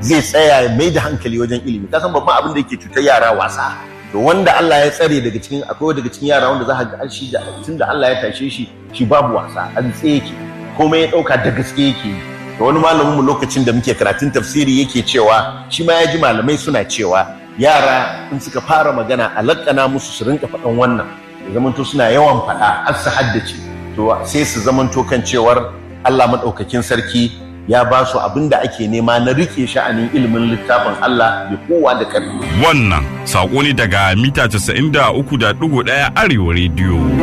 zai tsaya ya mai da hankali wajen ilimi ka san babban abin da yake cutar yara wasa to wanda Allah ya tsare daga cikin akwai daga cikin yara wanda za ka ga shi da tunda Allah ya tashe shi shi babu wasa an tsaye yake komai ya dauka da gaske yake yi da wani malamin mu lokacin da muke karatun tafsiri yake cewa shi ma ya ji malamai suna cewa yara in suka fara magana a lakana musu su rinka faɗan wannan ya zamanto suna yawan faɗa har su haddace to sai su zamanto kan cewar Allah maɗaukakin sarki ya ba su abin da ake nema na rike sha'anin ilimin littafin Allah da kowa da ƙarfi. Wannan saƙo ne daga mita 93.1 Arewa Rediyo.